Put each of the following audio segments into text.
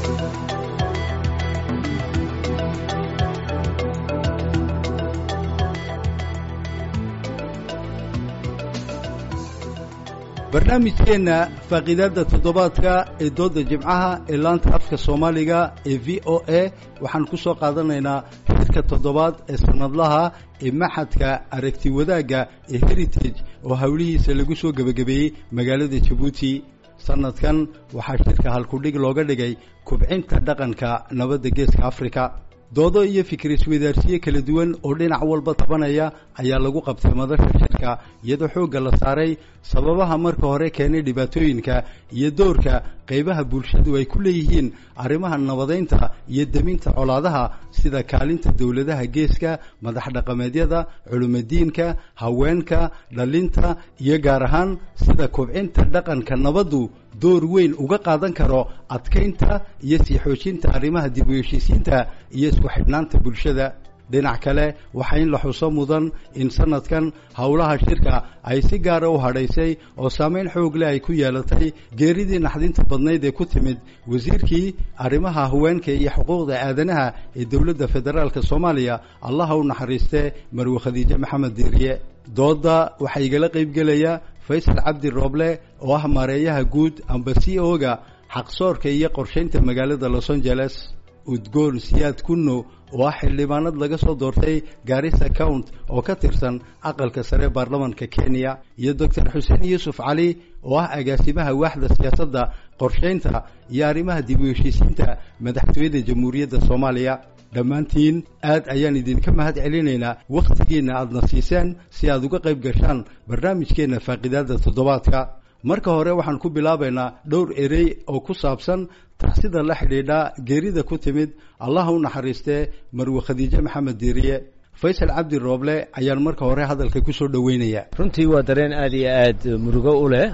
barnaamijkeenna faaqiidaadda toddobaadka ee doodda jimcaha ee laanta afka soomaaliga ee v o a waxaan ku soo qaadanaynaa xidka toddobaad ee sannadlaha ee maxadka aragti wadaagga ee heritage oo howlihiisa lagu soo gebagabeeyey magaalada jabuuti sannadkan waxaa shirka halkudhig looga dhigay kubcinta dhaqanka nabadda geeska afrika doodo iyo fikir isweydaarsiye kala duwan oo dhinac walba tabanaya ayaa lagu qabtay madasha shirka iyadoo xoogga la saaray sababaha marka hore keenay dhibaatooyinka iyo doorka qaybaha bulshadu ay ku leeyihiin arrimaha nabadaynta iyo deminta colaadaha sida kaalinta dowladaha geeska madax dhaqameedyada culimadiinka haweenka dhalinta iyo gaar ahaan sida kubcinta dhaqanka nabaddu door weyn uga qaadan karo adkaynta iyo sii xoojinta arrimaha dib u heshiisiinta iyo isku xidhnaanta bulshada dhinac kale waxaa in la xuso mudan in sanadkan howlaha shirka ay si gaara u hadhaysay oo saameyn xoog leh ay ku yeelatay geeridii naxdinta badnayd ee ku timid wasiirkii arrimaha haweenka iyo xuquuqda aadanaha ee dowladda federaalka soomaaliya allaha u naxariistee marwe khadiijo maxamed diiriye doodda waxaa igala qaybgelaya faysal cabdi rooble oo ah maareeyaha guud amba c o-ga xaqsoorka iyo qorshaynta magaalada los angeles udgoon siyaad kunno oo ah xildhibaanad laga soo doortay gaarisa count oo ka tirsan aqalka sare baarlamanka kenya iyo doctor xuseen yuusuf cali oo ah agaasimaha waaxda siyaasadda qorshaynta iyo arrimaha dib u heshiisiinta madaxtooyada jamhuuriyadda soomaaliya dhammaantiin aad ayaan idinka mahad celinaynaa wakhtigiinna aadna siiseen si aad uga qayb gashaan barnaamijkeenna faaqidaadda toddobaadka marka hore waxaan ku bilaabaynaa dhowr erey oo ku saabsan taxsida la xidhiidha geerida ku timid allaha u naxariistee marwe khadiijo maxamed diiriye faysal cabdi rooble ayaan marka hore hadalka ku soo dhoweynaya runtii waa dareen aad iyo aad murugo u leh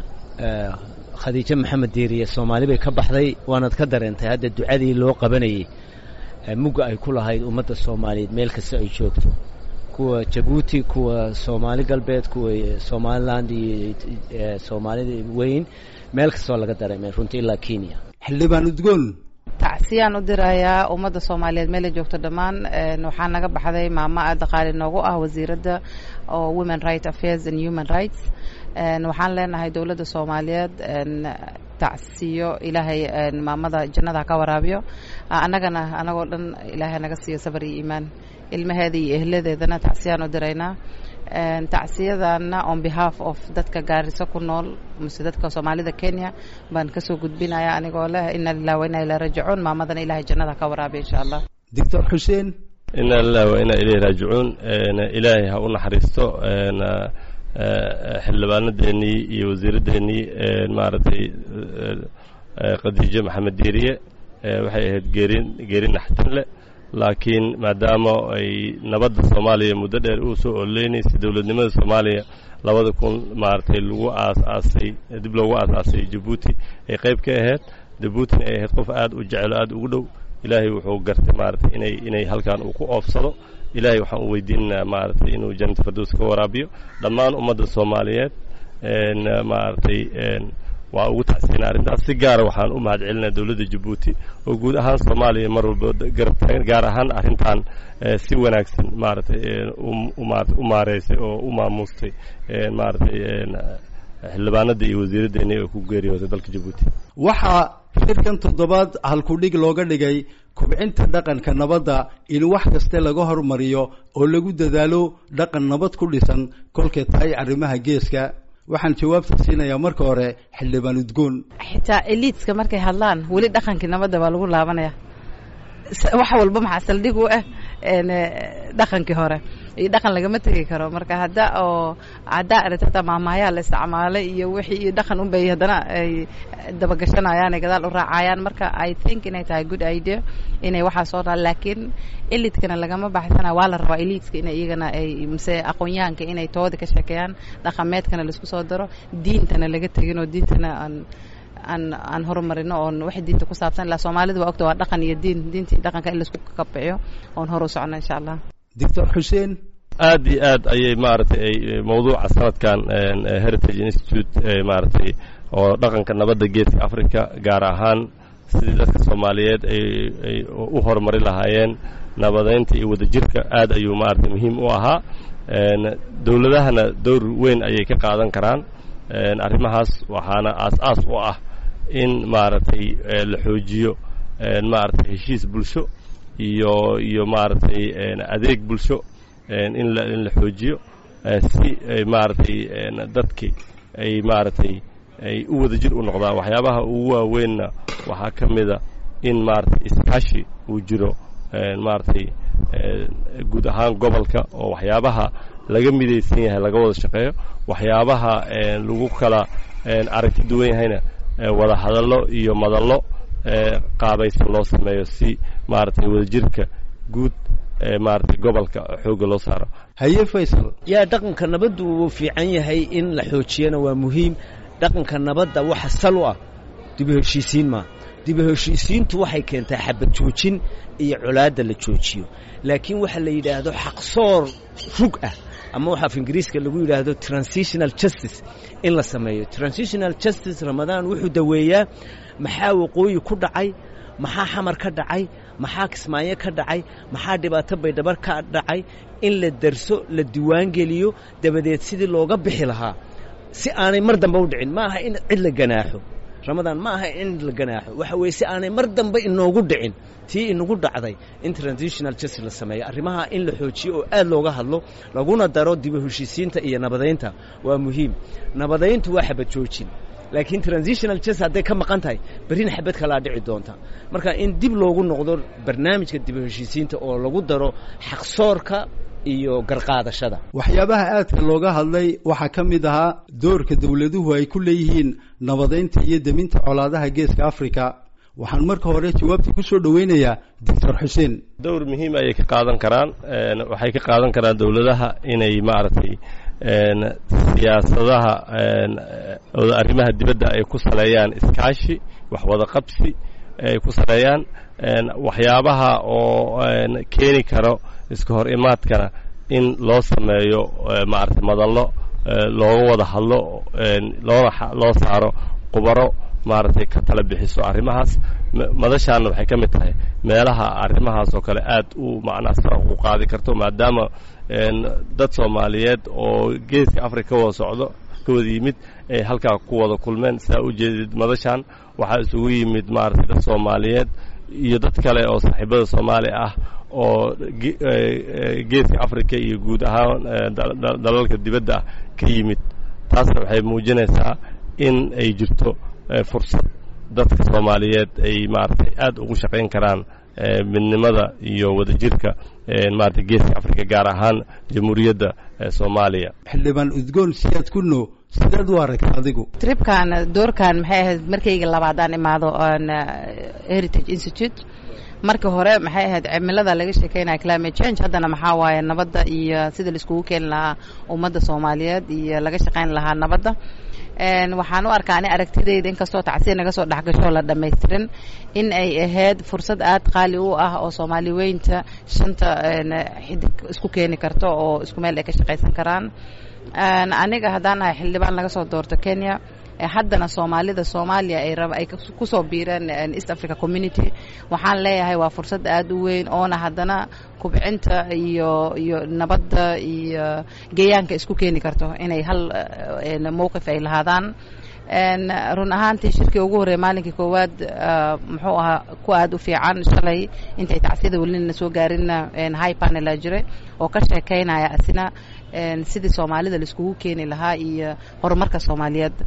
khadiijo maxamed diiriye soomaali bay ka baxday waanaad ka dareentay hadda ducadii loo qabanayey mugga ay ku lahayd ummadda soomaaliyeed meel kasta ay joogto kuwa jabuuti kuwa soomaali galbeed kuwa somaliland iyo soomaalida weyn meel kastoo laga dareemay runtii ilaa kenya xildhibaan udgoon tacsiyaan u dirayaa ummadda soomaaliyeed meela joogto dhammaan waxaa naga baxday maamo aada qaali noogu ah wasiiradda oo women right affairs and human rights waxaan leenahay dowladda soomaaliyeed tacsiyo ilaahay maamada jannada ha ka waraabiyo annagana anagoo dhan ilaahay naga siiyo sabar iyo iimaan ilmaheeda iyo ehladeedana tacsiyaan u diraynaa tacsiyadana on behalf of dadka gaariso ku nool mase dadka soomaalida kenya baan kasoo gudbinaya anigoo leh ina lilah wa ina ilaa rajicuun maamadana ilahay jannada ha ka waraabiyo insha allah doctor xuseen ina lilah wa ina ilayhi raajicuun ilaahay ha u naxariisto xildhibaanadeennii iyo wasiiraddeenii maaragtay khadiijo maxamed diiriye waxay ahayd geerin geeri naxtin leh laakiin maadaama ay nabadda soomaaliya muddo dheer uu soo ololeynaysa dowladnimada soomaaliya labada kun maaragtay lagu aas-aasay dib loogu aas-aasay jabuuti ay qayb ka ahayd jabuutina ay ahayd qof aad u jecelo aad ugu dhow ilaahay wuxuu gartay maaragtay inay inay halkan uu ku oofsado ilaahay waxaan u weydiinaynaa maaragtay inuu jannata fardows ka waraabiyo dhammaan ummadda soomaaliyeed maaragtay waa ugu tacsiinaa arrintaas si gaara waxaan u mahad celinaa dowladda jabuuti oo guud ahaan soomaaliya mar walba garab taagan gaar ahaan arrintan si wanaagsan maaragtay maarata u maareysay oo u maamuustay maaragtay xildhibaanada iyo wasiiraddeeni oo ku geeriyooday dalka jabuuti waxaa shirkan toddobaad halkudhig looga dhigay kubcinta dhaqanka nabadda in wax kaste laga hormariyo oo lagu dadaalo dhaqan nabad ku dhisan kolkay tahay arrimaha geeska waxaan jawaabta siinayaa marka hore xildhibaan udgoon xitaa eliidska markay hadlaan weli dhaqankii nabadda baa lagu laabanaya wax walba maxaa saldhig u ah dhaqankii hore iyo dhaqan lagama tegi karo marka hadda oo haddaa aragta hataa maamaayaa la isticmaalay iyo wixii iyo dhaqan unbay haddana ay dabagashanayaan ay gadaal u raacayaan marka i think inay tahay good idea inay waxaa soo dhaa laakiin elidkana lagama baxsana waa la rabaa elidska ina iyagana ay mise aqoon-yahanka inay tooda ka sheekeeyaan dhaqameedkana laisku soo daro diintana laga tegin oo diintana aan aan aan horumarino oon wax diinta ku saabsan ilaa soomaalida waa ogta waa dhaqan iyo diin diintii dhaqanka in laisku kabciyo oon hor u socno insha allah doctor xuseen aad iyo aad ayay maaragtay ay mawduuca sanadkan heritage institute maaragtay oo dhaqanka nabadda geeska africa gaar ahaan sidii dadka soomaaliyeed ay ay u horumari lahaayeen nabadaynta iyo wadajirka aad ayuu maaragtay muhiim u ahaa dowladahana dowr weyn ayay ka qaadan karaan arrimahaas waxaana aas-aas u ah in maaragtay la xoojiyo maaragtay heshiis bulsho iyo iyo maaragtay adeeg bulsho in la in la xoojiyo si maaragtay dadki ay maaragtay ay u wadajir u noqdaan waxyaabaha ugu waaweynna waxaa ka mida in maaragtay iskaashi uu jiro maaragtay guud ahaan gobolka oo waxyaabaha laga midaysan yahay laga wada shaqeeyo waxyaabaha lagu kala aragti duwan yahayna wada hadallo iyo madallo qaabaysan loo sameeyo si maaragtay wadajirka guud maaragtay gobolka xoogga loo saaro haye faysal yaa dhaqanka nabaddu wuu fiican yahay in la xoojiyana waa muhiim dhaqanka nabadda waxa sal u ah dibu heshiisiin maa dibu heshiisiintu waxay keentaa xabad joojin iyo colaadda la joojiyo laakiin waxa la yidhaahdo xaqsoor rug ah ama waxa af ingiriiska lagu yidhaahdo transitional justice in la sameeyo transitional justice ramadaan wuxuu daweeyaa maxaa waqooyi ku dhacay maxaa xamar ka dhacay maxaa kismaayo ka dhacay maxaa dhibaato baydhabar ka dhacay in la darso la diiwaangeliyo dabadeed sidii looga bixi lahaa si aanay mar dambe u dhicin ma aha in cid la ganaaxo ramadaan ma aha in la ganaaxo waxa weeye si aanay mar dambe inoogu dhicin tii inagu dhacday in transitional justice la sameeyo arrimaha in la xoojiyo oo aad looga hadlo laguna daro dibu heshiisiinta iyo nabadaynta waa muhiim nabadayntu waa xabad joojin laakiin transitional justice hadday ka maqan tahay berrina xabad kalaa dhici doonta marka in dib loogu noqdo barnaamijka dibu heshiisiinta oo lagu daro xaqsoorka iyo garqaadashada waxyaabaha aadka looga hadlay waxaa ka mid ahaa doorka dowladuhu ay ku leeyihiin nabadaynta iyo deminta colaadaha geeska africa waxaan marka hore jawaabta ku soo dhoweynayaa doctor xuseen dowr muhiim ayay ka qaadan karaan waxay ka qaadan karaan dowladaha inay maaragtay siyaasadaha arrimaha dibadda ay ku saleeyaan iskaashi wax wada qabsi ay ku saleeyaan waxyaabaha oo keeni karo iska hor imaadkana in loo sameeyo maaragtay madallo looga wada hadlo loona loo saaro qubaro maaragtay ka tala bixiso arrimahaas madashaanna waxay ka mid tahay meelaha arrimahaas oo kale aad u macnaha sara u qaadi karto maadaama dad soomaaliyeed oo geeska africa ka wada socdo ka wada yimid ay halkaa ku wada kulmeen saa u jeedid madashaan waxaa isugu yimid maaragtay dad soomaaliyeed iyo dad kale oo saaxiibada soomaali ah oo geeska africa iyo guud ahaan dalalka dibadda ah ka yimid taasna waxay muujinaysaa in ay jirto fursad dadka soomaaliyeed ay maaragtay aad ugu shaqayn karaan midnimada iyo wadajirka maarata geeska africa gaar ahaan jamhuuriyadda soomaaliya xildhibaan udgoon siyaad ku no sidaad u aragta adigu tribkan doorkan maxay ahayd markayga labaadaan imaado heritage institute marka hore maxay ahayd cimilada laga sheekeynaya climate change haddana maxaa waaye nabadda iyo sida laiskugu keeni lahaa ummadda soomaaliyeed iyo laga shaqayn lahaa nabadda waxaan u arkaa ani aragtidayda inkastoo tacsiya naga soo dhexgasho la dhamaystirin in ay ahayd fursad aad qaali u ah oo soomaali weynta shanta xidig isku keeni karto oo isku meel ay ka shaqaysan karaan aniga haddaan ahay xildhibaan laga soo doorto kenya haddana soomaalida soomaaliya ay raba ay kusoo biireen east africa community waxaan leeyahay waa fursad aad u weyn oona haddana kubcinta iyo iyo nabadda iyo geeyaanka isku keeni karto inay hal mowqif ay lahaadaan run ahaantii shirkii ugu horreey maalinkii koowaad muxuu ahaa ku aad u fiican shalay intay tacsiyada welina soo gaarinna high panela jiray oo ka sheekaynaya asina sidii soomaalida laiskugu keeni lahaa iyo horumarka soomaaliyeed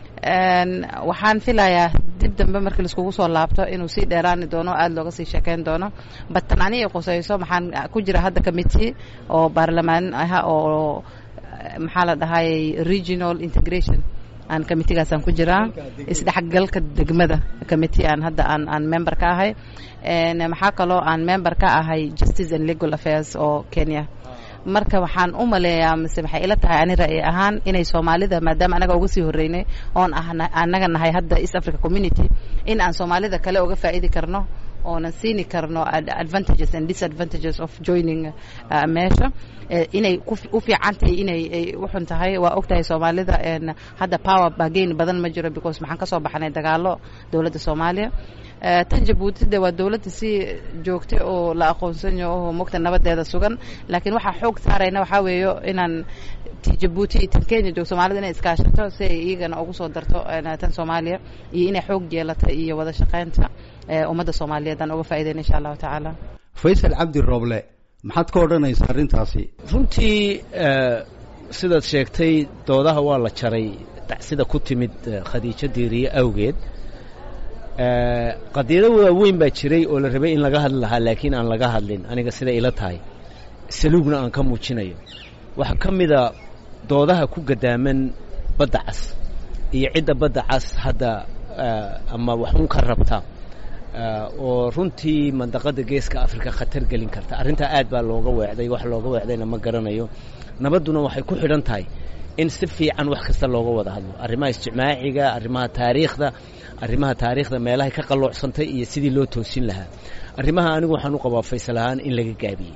waxaan filayaa dib dambe markii laiskugu soo laabto inuu sii dheeraani doono aada looga sii sheekeyn doono batan ani qusayso maxaan ku jira hadda committee oo baarlamaan ah oo maxaa la dhahayay regional integration aan committeegaasaan ku jiraa isdhexgalka degmada committee aan hadda aan aan member ka ahay maxaa kaloo aan member ka ahay justice and legal affairs oo kenya marka waxaan u maleeyaa mise waxay ila tahay ani ra'yi ahaan inay soomaalida maadaama anaga uga sii horreynay oon ah anaga nahay hadda east africa community in aan soomaalida kale uga faa'idi karno oonan siini karno advantages and disadvantages of joining meesha inay u fiican tahay inay u xun tahay waa og tahay soomaalida hadda power bagain badan ma jiro because maxaan ka soo baxnay dagaalo dowladda soomaaliya tan jabuuti de waa dowladda si joogta oo la aqoonsanyo oo mogta nabadeeda sugan laakiin waxaa xoog saarayna waxaa weeyo inaan ti jabuuti iyo tan kenya joogto soomaalida inay iskaashato si ay iyagana ugu soo darto tan soomaaliya iyo inay xoog yeelata iyo wada shaqaynta ummadda soomaaliyeed aan uga faa'iidayna insha allahu tacaala faysal cabdi rooble maxaad ka odhanaysaa arrintaasi runtii sidaad sheegtay doodaha waa la jaray sida ku timid khadiijo diiriye awgeed qadiyado waaweyn baa jiray oo la rabay in laga hadli lahaa laakiin aan laga hadlin aniga sida ila tahay saluugna aan ka muujinayo waxaa ka mida doodaha ku gadaaman badda cas iyo cidda badda cas hadda ama waxun ka rabta oo runtii mandaqada geeska africa khatar gelin karta arrintaa aad baa looga weecday wax looga weecdayna ma garanayo nabadduna waxay ku xidhan tahay in si fiican wax kasta looga wada hadlo arrimaha ijtimaaciga arrimaha taariikhda arrimaha taariikhda meelahay ka qaloocsantay iyo sidii loo toosin lahaa arrimaha anigu waxaan u qabaa faysal ahaan in laga gaabiyey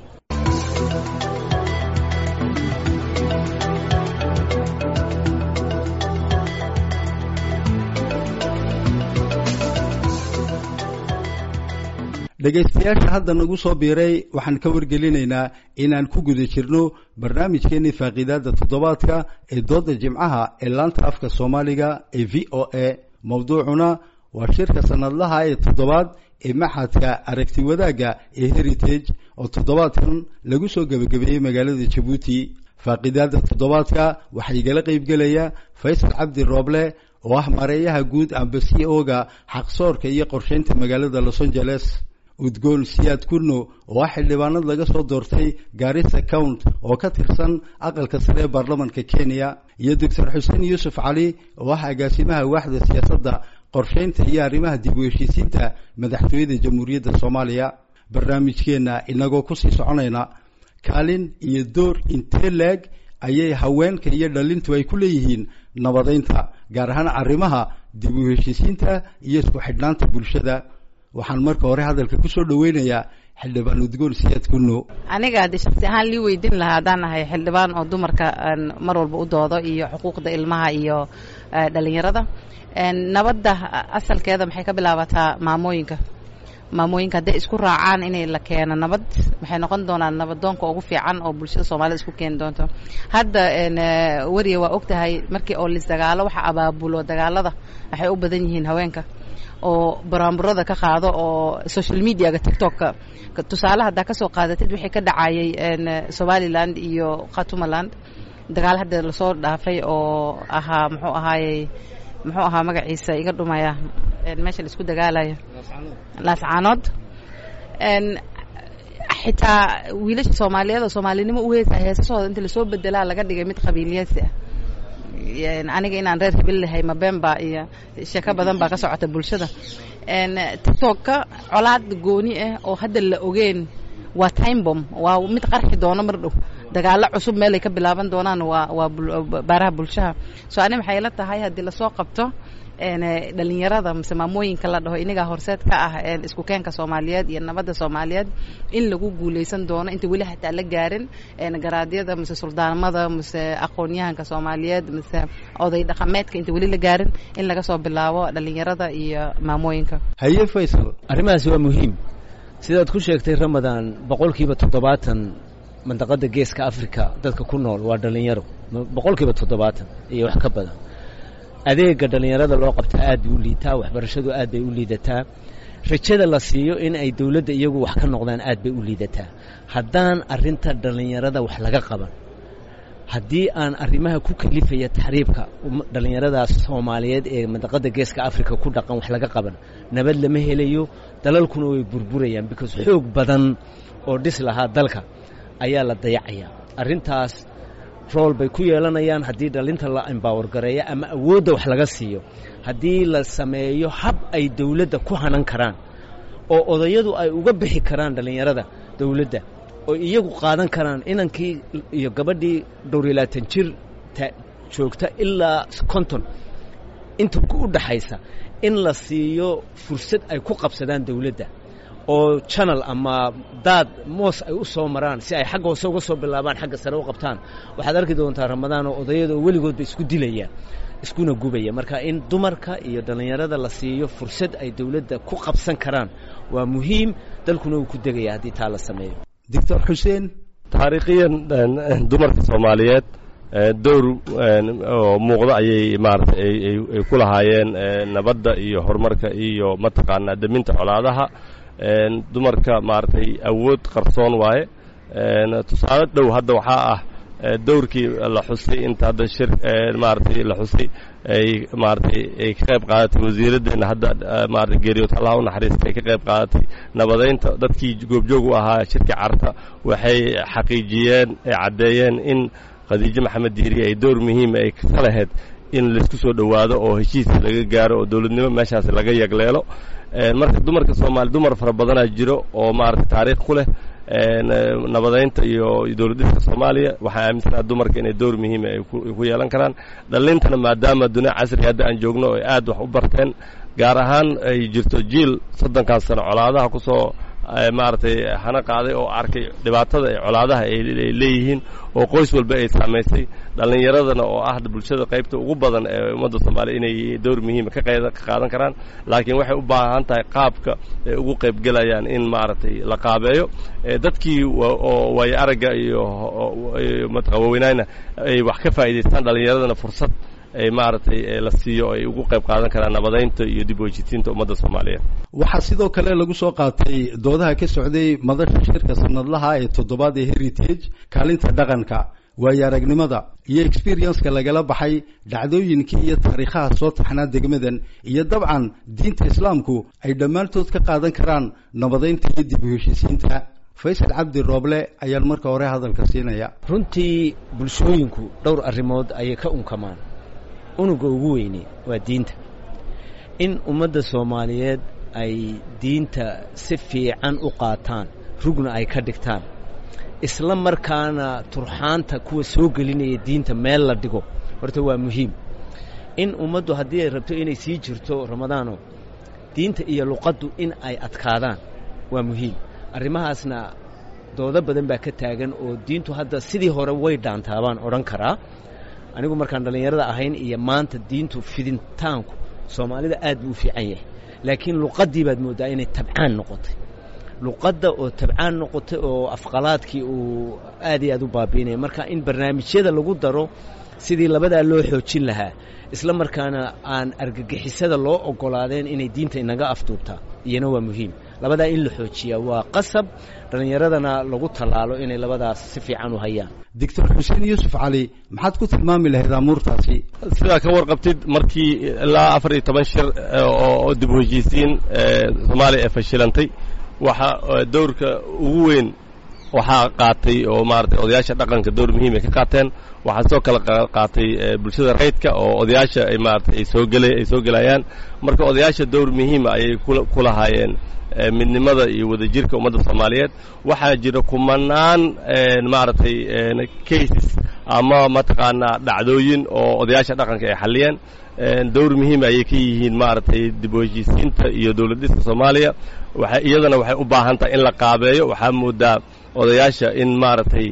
dhegaystayaasha hadda nagu soo biiray waxaan ka wargelinaynaa inaan ku guda jirno barnaamijkeenii faaqiidaada toddobaadka ee dooda jimcaha ee laanta afka soomaaliga ee v o a mowduucuna waa shirka sanadlaha ee toddobaad ee maxadka aragti wadaagga ee heritage oo toddobaadkan lagu soo gebagabeeyey magaalada jabuuti faaqiidaada toddobaadka waxaa igala qeybgelaya faysal cabdi rooble oo ah mareeyaha guud amba c o-ga xaqsoorka iyo qorsheynta magaalada los angeles udgoon siyaad kurno oo ah xildhibaanad laga soo doortay gaarisa count oo ka tirsan aqalka sare ee baarlamanka kenya iyo doctor xuseen yuusuf cali oo ah agaasimaha waaxda siyaasadda qorsheynta iyo arrimaha dib u heshiisiinta madaxtooyada jamhuuriyadda soomaaliya barnaamijkeenna inagoo kusii soconayna kaalin iyo door intee leeg ayay haweenka iyo dhalintu ay ku leeyihiin nabadeynta gaar ahaan arrimaha dib u heshiisiinta iyo isku xidhnaanta bulshada waxaan marka hore hadalka kusoo dhaweynayaa xildhibaan udgoon siyaad kuno aniga haddii shaksi ahaan lii weydiin lahaa haddaan ahay xildhibaan oo dumarka mar walba u doodo iyo xuquuqda ilmaha iyo dhalinyarada nabadda asalkeeda maxay ka bilaabataa maamooyinka maamooyinka hadday isku raacaan inay la keeno nabad waxay noqon doonaan nabadoonka ugu fiican oo bulshada soomaalida isku keeni doonto hadda weriya waa og tahay markii oo lisdagaalo waxa abaabulo dagaalada waxay u badan yihiin haweenka oo baraamburada ka qaado oo social mediaga tiktoka tusaale haddaa kasoo qaadatid wixii ka dhacayay somaliland iyo khatumaland dagaal hadda lasoo dhaafay oo ahaa muxuu ahaayey muxuu ahaa magaciisa iga dhumaya meesha la isku dagaalayo laascaanood xitaa wiilasha soomaaliyeed oo soomaalinimo u heesa heesasooda inta lasoo bedelaa laga dhigay mid qabiiliyeysi ah aniga inaan reer hebel lahay mabemba iyo sheeko badan baa ka socota bulshada tiktoka colaad gooni ah oo hadda la ogeen waa timebom waa mid qarxi doono mar dhow dagaalo cusub meelay ka bilaaban doonaan waa waa baaraha bulshaha so ani maxay la tahay haddii lasoo qabto dhalinyarada mise maamooyinka la dhaho inagaa horseed ka ah isku keenka soomaaliyeed iyo nabadda soomaaliyeed in lagu guuleysan doono inta weli hataa la gaarin garaadyada mise suldaanimada mise aqoonyahanka soomaaliyeed mise oday dhaqameedka inta weli la gaarin in laga soo bilaabo dhalinyarada iyo maamooyinka haye faysal arrimahaasi waa muhiim sidaad ku sheegtay ramadaan boqolkiiba toddobaatan mandaqada geeska africa dadka ku nool waa dhalinyaro boqolkiiba toddobaatan iyo wax ka badan adeega dhallinyarada loo qabtaa aad bay u liitaa waxbarashadu aad bay u liidataa rajada la siiyo in ay dowladda iyagu wax ka noqdaan aad bay u liidataa haddaan arrinta dhallinyarada wax laga qaban haddii aan arrimaha ku kalifaya taxriibka dhallinyaradaas soomaaliyeed ee mandaqada geeska africa ku dhaqan wax laga qaban nabad lama helayo dalalkuna way burburayaan because xoog badan oo dhis lahaa dalka ayaa la dayacayaa arrintaas rool bay ku yeelanayaan haddii dhalinta la embower gareeyo ama awoodda wax laga siiyo haddii la sameeyo hab ay dawladda ku hanan karaan oo odayadu ay uga bixi karaan dhallinyarada dawladda oo iyagu qaadan karaan inankii iyo gabadhii dhowr iyo labaatan jir joogta ilaa konton inta u dhaxaysa in la siiyo fursad ay ku qabsadaan dawladda oo janal ama daad moos ay u soo maraan si ay xagga hoose uga soo bilaabaan xagga sare u qabtaan waxaad arki doontaa ramadaan oo odayada oo weligoodba isku dilaya iskuna gubaya marka in dumarka iyo dhallinyarada la siiyo fursad ay dawladda ku qabsan karaan waa muhiim dalkuna uu ku degaya haddii taa la sameeyo doctor xuseen taariikhiyan dumarka soomaaliyeed dowr oo muuqda ayay maarata ay ku lahaayeen nabadda iyo horumarka iyo mataqaanaa deminta colaadaha dumarka maaragtay awood qarsoon waaye tusaale dhow hadda waxaa ah dowrkii la xusay inta hadda shir maaragtay la xusay ay maaragtay ay ka qayb qaadatay wasiiraddeena hadda maarata geeriyood allah u naxariista ay ka qayb qaadatay nabadaynta dadkii goobjoog u ahaa shirkii carta waxay xaqiijiyeen ay caddeeyeen in khadiijo maxamed diiriye ay dowr muhiima ay ka lahayd in laisku soo dhowaado oo heshiis laga gaaro oo dowladnimo meeshaas laga yagleelo marka dumarka soomaali dumar fara badanaa jiro oo maarata taariikh ku leh nabadaynta iyo dowladdiska soomaaliya waxaa aaminsanaha dumarka inay dowr muhiima ay ku yeelan karaan dhallintana maadaama dunia casri hadda aan joogno oo aad wax u barteen gaar ahaan ay jirto jiil soddonkan sano colaadaha ku soo maaragtay hana qaaday oo arkay dhibaatada ay colaadaha ay leeyihiin oo qoys walba ay saamaysay dhallinyaradana oo ah bulshada qaybta ugu badan ee ummadda soomaaliya inay dowr muhiima ka qaadan karaan laakiin waxay u baahan tahay qaabka ay ugu qaybgelayaan in maaragtay la qaabeeyo dadkii oo waayo aragga iyo matqa waaweynayna ay wax ka faa'idaystaan dhallinyaradana fursad ay maaragtay la siiyo ay ugu qayb qaadan karaan nabadaynta iyo dib wejitiinta ummadda soomaaliyeed waxaa sidoo kale lagu soo qaatay doodaha ka socday madasha shirka sanadlaha ee toddobaad ee heritage kaalinta dhaqanka waayo aragnimada iyo experienceka lagala baxay dhacdooyinkii iyo taariikhaha soo taxnaa degmadan iyo dabcan diinta islaamku ay dhammaantood ka qaadan karaan nabadaynta iyo dib u heshisiinta faysal cabdi rooble ayaan marka hore hadalka siinaya runtii bulshooyinku dhowr arrimood ayay ka unkamaan unuga ugu weyne waa diinta in ummadda soomaaliyeed ay diinta si fiican u qaataan rugna ay ka dhigtaan isla markaana turxaanta kuwa soo gelinaya diinta meel la dhigo horta waa muhiim in ummaddu haddii ay rabto inay sii jirto ramadaano diinta iyo luqaddu in ay adkaadaan waa muhiim arrimahaasna doodo badan baa ka taagan oo diintu hadda sidii hore way dhaantaabaan odhan karaa anigu markaan dhallinyarada ahayn iyo maanta diintu fidintaanku soomaalida aad buu u fiican yahay laakiin luqaddii baad mooddaa inay tabcaan noqotay luqadda oo tabcaan noqotay oo afqalaadkii uu aad iyo aad u baabiinaya marka in barnaamijyada lagu daro sidii labadaa loo xoojin lahaa isla markaana aan argagixisada loo oggolaadeen inay diinta inaga afduubtaa iyana waa muhiim labadaa in la xoojiyaa waa qasab dhallinyaradana lagu tallaalo inay labadaas si fiican u hayaan doctor xuseen yuusuf cali maxaad ku tilmaami lahayd amuurtaasi sidaa ka warqabtid markii ilaa afar iyo toban shir oo dib u heshiisiin soomaaliya ee fashilantay waxa dowrka ugu weyn waxaa qaatay oo maaragtay odayaasha dhaqanka dowr muhiim ay ka qaateen waxaa soo kala qaatay bulshada rayidka oo odayaasha ay maaragtay ay soo gela ay soo gelayaan marka odayaasha dowr muhiima ayay ku lahaayeen midnimada iyo wadajirka ummadda soomaaliyeed waxaa jira kumanaan maaragtay cases ama mataqaanaa dhacdooyin oo odayaasha dhaqanka ay xalliyeen dowr muhiim ayay ka yihiin maaragtay dib u heshiisiinta iyo dowlad dhiska soomaaliya waxa iyadana waxay u baahan tahay in la qaabeeyo waxaa moodaa odayaasha in maaragtay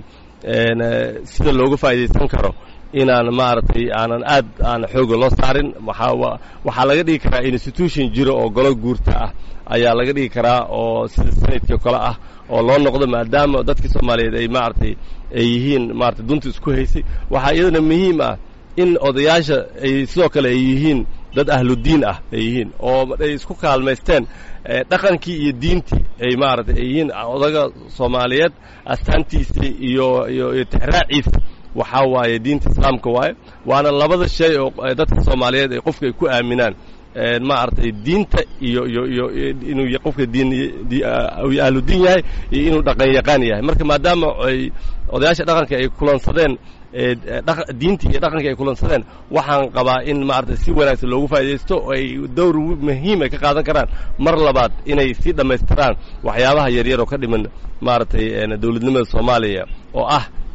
sida looga faa'iidaysan karo inaan maaragtay aanan aad aan xooga loo saarin waxaa waxaa laga dhigi karaa institution jiro oo golo guurta ah ayaa laga dhigi karaa oo sida sanadkii kale ah oo loo noqdo maadaama dadkii soomaaliyeed ay maaragtay ay yihiin maaragtay dunta isku haysay waxaa iyadana muhiim ah in odayaasha ay sidoo kale ay yihiin dad ahludiin ah ay yihiin oo ay isku kaalmaysteen dhaqankii iyo diintii ay maaragtay ay yihiin odaga soomaaliyeed astaantiisii iyo iyo iyo tixraaciisa waxaa waaye diinta islaamka waaye waana labada shay oo dadka soomaaliyeed ay qofka ay ku aaminaan maaragtay diinta iyo iyo iyo inuu qofka diin ahludiin yahay iyo inuu dhaqan yaqaan yahay marka maadaama ay odayaasha dhaqanka ay kulansadeen diintii iyo dhaqankii ay kulansadeen waxaan qabaa in maaragtay si wanaagsan loogu faa'idaysto oo ay dowr muhiim ay ka qaadan karaan mar labaad inay sii dhammaystiraan waxyaabaha yaryar oo ka dhiman maaragtay dowladnimada soomaaliya oo ah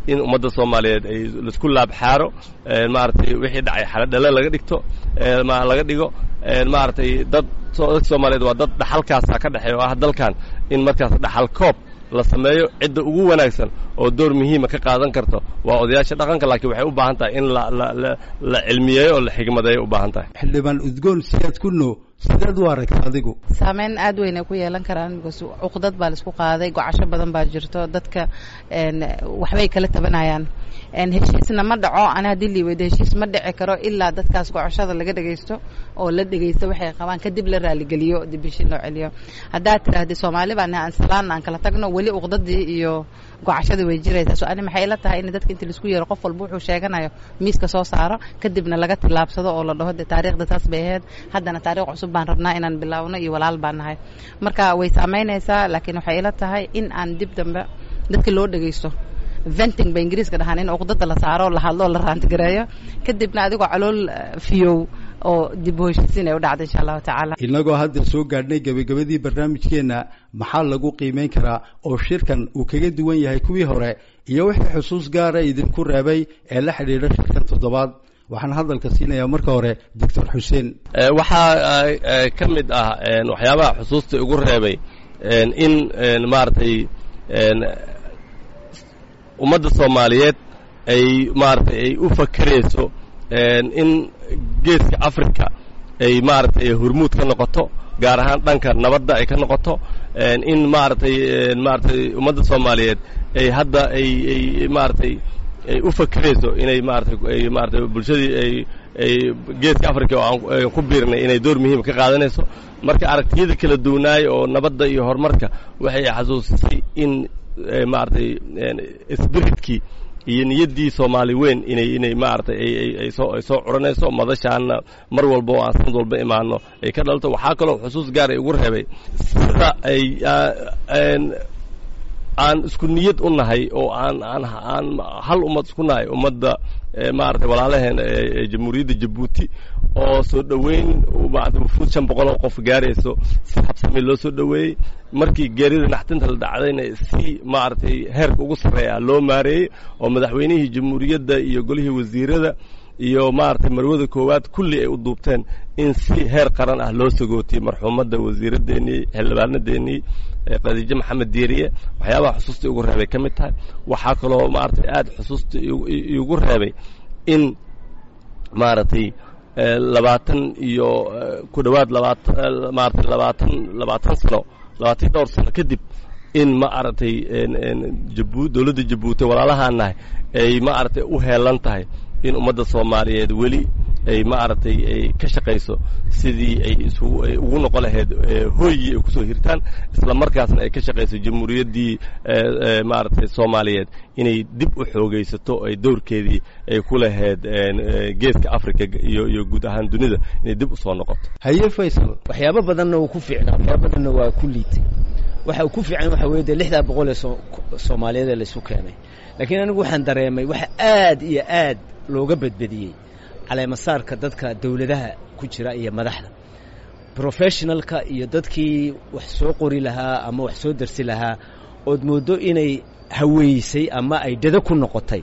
in ummadda soomaaliyeed ay laisku laabxaaro maaragtay wixii dhacay xaladhale laga dhigto laga dhigo maaragtay dad dadka soomaaliyeed waa dad dhaxalkaasa ka dhexeeya oo ah dalkan in markaas dhaxal koob la sameeyo cidda ugu wanaagsan oo door muhiima ka qaadan karto waa odayaasha dhaqanka laakiin waxay u baahan tahay in la cilmiyeeyo oo la xigmadeeyo u baahan tahay xildhibaan udgoon siyaad kunno sideed u aragta adigu saameyn aad weyn ay ku yeelan karaan because cuqdad baa laisku qaaday gocasho badan baa jirto dadka waxbay kala tabanayaan heshiisna ma dhaco ana haddii liiweydo heshiis ma dhici karo ilaa dadkaas gocoshada laga dhegaysto oo la dhegaysto waxay qabaan kadib la raaligeliyo dib heshiin loo celiyo haddaad tiraahdi soomaali baa nahay aan salaan aan kala tagno weli uqdadii iyo gocashadii way jiraysaa so ani maxay ila tahay in dadka inta laisku yeero qof walba wuxuu sheeganayo miiska soo saaro kadibna laga tillaabsado oo la dhaho de taariikhda taas bay ahayd haddana taarikh cusub baan rabnaa inaan bilaawno iyo walaal baan nahay marka way saamaynaysaa laakiin waxay ila tahay in aan dib dambe dadka loo dhegaysto venting ba ingiriiska dhahaan in uqdada la saaro la hadlo la raantigareeyo kadibna adigoo calool fiyow oo dib u heshiisiin ay u dhacda insha allahu tacaala inagoo hadda soo gaadhnay gebagabadii barnaamijkeenna maxaa lagu qiimayn karaa oo shirkan uu kaga duwan yahay kuwii hore iyo wixii xusuus gaara idinku reebay ee la xidhiidha shirkan toddobaad waxaan hadalka siinayaa marka hore doctor xuseen waxaa ka mid ah waxyaabaha xusuusta igu reebay in maaragtay ummadda soomaaliyeed ay maaragtay ay u fakerayso in geeska africa ay maaragtay hormuud ka noqoto gaar ahaan dhanka nabadda ay ka noqoto in maaragtay maaragtay ummadda soomaaliyeed ay hadda ay ay maaragtay ay u fakerayso inay maaratay ay maaratay bulshadii ay ay geeska africa oo aan ku biirnay inay door muhiima ka qaadanayso marka aragtiyada kala duwanaay oo nabadda iyo horumarka waxay xasuusisay in maaragtay spiritkii iyo niyaddii soomaali weyn inay inay maaragtay ay ay soo ay soo curanayso madashaana mar walba oo aan sanad walba imaano ay ka dhalto waxaa kaloo xusuus gaar ay ugu reebay sida ay aan isku niyad u nahay oo aan aan aan hal ummad isku nahay ummadda maaragtay walaalaheen ee jamhuuriyadda jabuuti oo soo dhoweyn maarata wufuud shan boqol oo qof gaarayso si habsami loo soo dhoweeyey markii geerida naxtinta la dhacdayna si maaragtay heerka ugu sarreeya loo maareeyey oo madaxweynihii jamhuuriyadda iyo golihii wasiirada iyo maaragtay marwada koowaad kulli ay u duubteen in si heer qaran ah loo sagootiyey marxuumadda wasiiraddeenii xildhibaanadeennii khadiijo maxamed diiriye waxyaabaha xusuusta igu reebay ka mid tahay waxaa kaloo maaragtay aada xusuusta igu reebay in maaragtay labaatan iyo ku dhowaad labaatan maaragtay labaatan labaatan sano labaatan dhowr sano kadib in ma aragtay jabu dowladda jabuuti walaalahaan nahay ay ma aragtay u heelan tahay in ummadda soomaaliyeed weli ay ma aragtay ay ka shaqayso sidii ay isugu ay ugu noqon lahayd hooyii ay kusoo hirtaan isla markaasna ay ka shaqayso jamhuuriyaddii maaragtay soomaaliyeed inay dib u xoogaysato ay dowrkeedii ay ku lahayd geeska africa iyo iyo guud ahaan dunida inay dib usoo noqoto haye faysal waxyaabo badanna uu ku fiicnaa waxyaabo badanna waa ku liitay waxa uu ku fiican waxa weeye dee lixdaa boqol ee soomaaliyeed ee laysu keenay laakiin anigu waxaan dareemay waxa aad iyo aad looga badbadiyey caleemasaarka dadka dawladaha ku jira iyo madaxda professionalka iyo dadkii wax soo qori lahaa ama wax soo darsi lahaa ood mooddo inay haweysay ama ay dado ku noqotay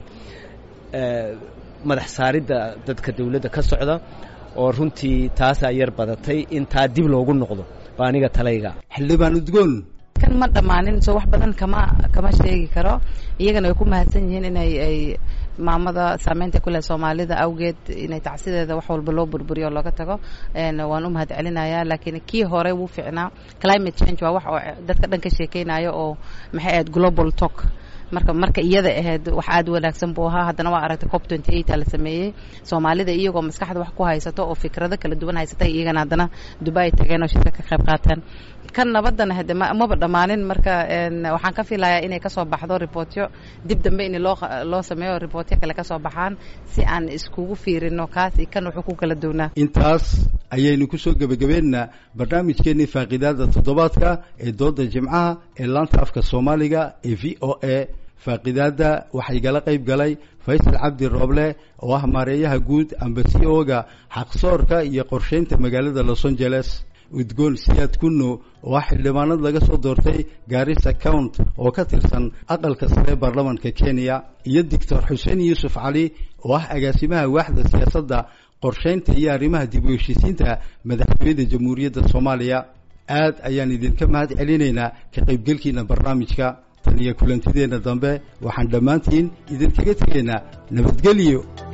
madax saaridda dadka dawladda ka socda oo runtii taasaa yar badatay in taa dib loogu noqdo baa aniga talayga xildhibaan udgoon kan ma dhammaanin soo wax badan kama kama sheegi karo iyagana way ku mahadsan yihiin inay ay maamada saameynta ku leh soomaalida awgeed inay tacsideeda wax walba loo burburiyo oo looga tago waan u mahad celinayaa laakiin kii hore wuu ficnaa climate change waa wax oo dadka dhan ka sheekeynayo oo maxay ahayd global talk marka marka iyada ahayd wax aad wanaagsan buu ahaa haddana waa aragtay cop twenty eight la sameeyey soomaalida iyagoo maskaxda wax ku haysato oo fikrado kala duwan haysatay iyagana haddana dubai tageen oo shirka ka qayb qaateen kan nabadana hade maba dhammaanin marka waxaan ka filayaa inay kasoo baxdo ribootyo dib dambe in loo loo sameeyo ribootyo kale kasoo baxaan si aan iskugu fiirino kaas iyo kan wuxuu ku kala duwnaa intaas ayaynu kusoo gebagabeennaa barnaamijkeennii faaqiidaada toddobaadka ee dooda jimcaha ee laanta afka soomaaliga ee v o a faaqidaadda waxaa igala qayb galay faysal cabdi rooble oo ah maareeyaha guud amba c o ga xaqsoorka iyo qorshaynta magaalada los angeles udgoon siyaad kunno oo ah xildhibaanad laga soo doortay gaarisa count oo ka tirsan aqalka sare baarlamanka kenya iyo doctor xuseen yuusuf cali oo ah agaasimaha waaxda siyaasadda qorshaynta iyo arrimaha dib u heshiisiinta madaxtooyada jamhuuriyadda soomaaliya aad ayaan idinka mahad celinaynaa ka qaybgelkiina barnaamijka tan iyo kulantideenna dambe waxaan dhammaantiin idinkaga tegaynaa nabadgelyo